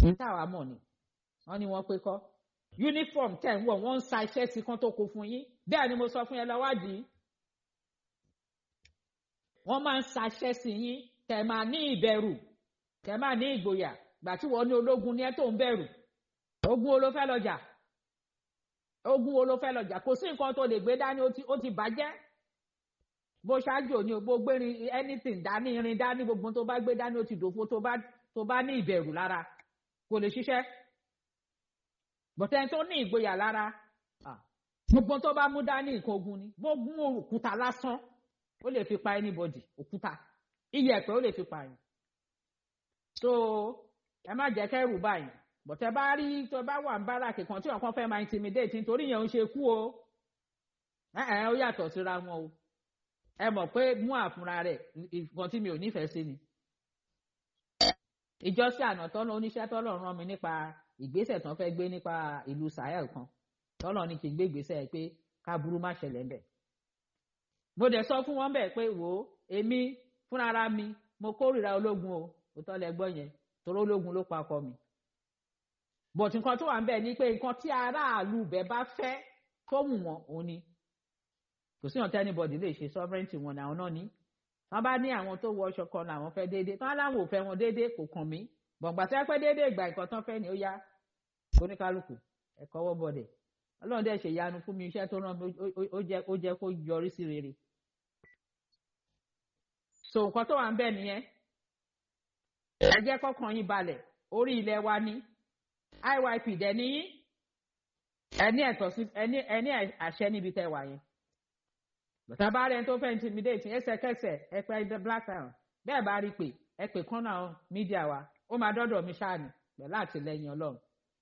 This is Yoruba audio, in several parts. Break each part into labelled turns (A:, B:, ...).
A: ní táwa mọ̀ ni wọ́n ní wọ́n pé kọ́ uniform tẹ̀ ń wọ̀ wọ́n ń sa iṣẹ́ sí kan tó kó fún yín bẹ́ẹ̀ ni mo sọ fún yẹn lọ́wádìí wọ́n máa ń saṣẹ́ sí yín tẹ̀ máa ní ìbẹ̀rù tẹ̀ máa ní ìgboyà gbà tí wọ́n ní ológun ní ẹ́ tó ń bẹ̀rù ogun wo ló fẹ́ lọ jà ogun wo ló fẹ́ lọ jà kò sí nǹkan tó lè gbé dání ó ti bàjẹ́ bó ṣáájú òní bó gbérin anything dání irin dání gbogbo tó bá gbé dání ó ti dòfo tó bá tó bá ní ìbẹ̀rù lára kò lè ṣiṣẹ́ bọ̀tẹ́ tó ní ìgboyà lára gbogbo tó bá mú dání nǹkan ogun ni bó gún òkúta lásán ó lè fi pa anybody òkúta iyẹ̀pẹ̀ ó lè fi pa yín so ẹ má jẹ́ kẹ́rù báyìí bọ̀tẹ́ bá rí tó bá wà ń bára kìkan tí ọ̀kan fẹ́ máa intimidate nítorí yẹn ń ṣe kú o ẹ ẹ ó yàtọ̀ síra wọn o ẹ mọ̀ pé mú àfúnra rẹ̀ nǹkan tí mi ò nífẹ̀ẹ́ sí ni ìjọsìn àná tọ́lọ́ oníṣẹ́ tọ́lọ́ rán mi nípa ìgbésẹ̀ tán fẹ́ gbé nípa ìlú Sahel kan tọ́lọ́ ní kí n gbé ìgbésẹ̀ pé káburú má ṣẹlẹ̀ ń bẹ̀. mo dẹ̀ sọ fún wọn bẹ́ẹ̀ pé wò ó èmi fúnra mi mo kórìíra ológun o òótọ́ lẹ gbọ́ yẹn torí ológun ló pa ọkọ mi. bọ̀tù nǹkan tó wà ń bẹ̀ ni pé nǹkan tí aráàlú bẹ̀ bá fẹ́ tó wù wọ́n òun ni kò sí ọ̀tẹ́ anybody lè ṣe sovereignty wọn àwọn náà ní wọ́n bá ní àwọn tó wọ ọṣọ kan làwọn fẹ́ déédéé tán láwọn ò fẹ́ wọn déédéé kò kàn mí gbọ̀ngbà tí wọ́n pẹ́ déédéé ìgbà nǹkan tán fẹ́ ni ó yá oníkálukú ẹ̀kọ́ wọ́ bọ̀dẹ̀ ọlọ́run dẹ̀ ṣe ìyanu fún mi iṣẹ́ tó rán mi ó jẹ́ kó yọrí sí rere. so nǹkan tó wà ń bẹ̀ nìyẹn ẹ jẹ́ kọ́kàn yín balẹ̀ orí ilẹ̀ wa ní IYP dẹ̀ níyí ẹni ẹ̀tọ́ sí ẹni àṣẹ níbi tẹ́ wà yẹn bàtà bá rẹ̀ tó fẹ́ intimidate ẹsẹ̀kẹsẹ̀ ẹ pẹ́ black town bẹ́ẹ̀ bá rí pé ẹ pè kán náà mídíà wa ó máa dọ́dọ̀ mi ṣáàní pẹ̀lú àtìlẹyìn ọlọ́run.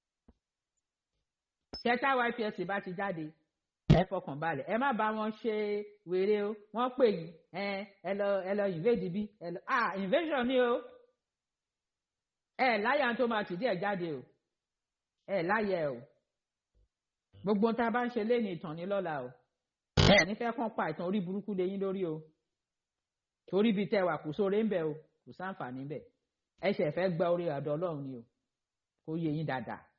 A: ṣẹ́tà YPS bá ti jáde ẹ fọkàn balẹ̀ ẹ má bá wọn ṣe wèrè o wọ́n pè yín ẹ lọ ẹ lọ invade bí ẹ lọ ah invasion ni o ẹ láyà tó máa tìdí ẹ jáde o ẹ láyà ẹ o gbogbo tá a bá ń ṣe lé ní ìtàn ní lọ́la o ẹ nífẹ̀ẹ́ kàn pa ìtàn orí burúkú lé yín lórí o torí bíi tẹwà kò sóore ń bẹ o kò sáǹfààní bẹ ẹ ṣẹ̀ fẹ́ gba orí àdọ́ ọlọ́run ni o kó yé yín dáadáa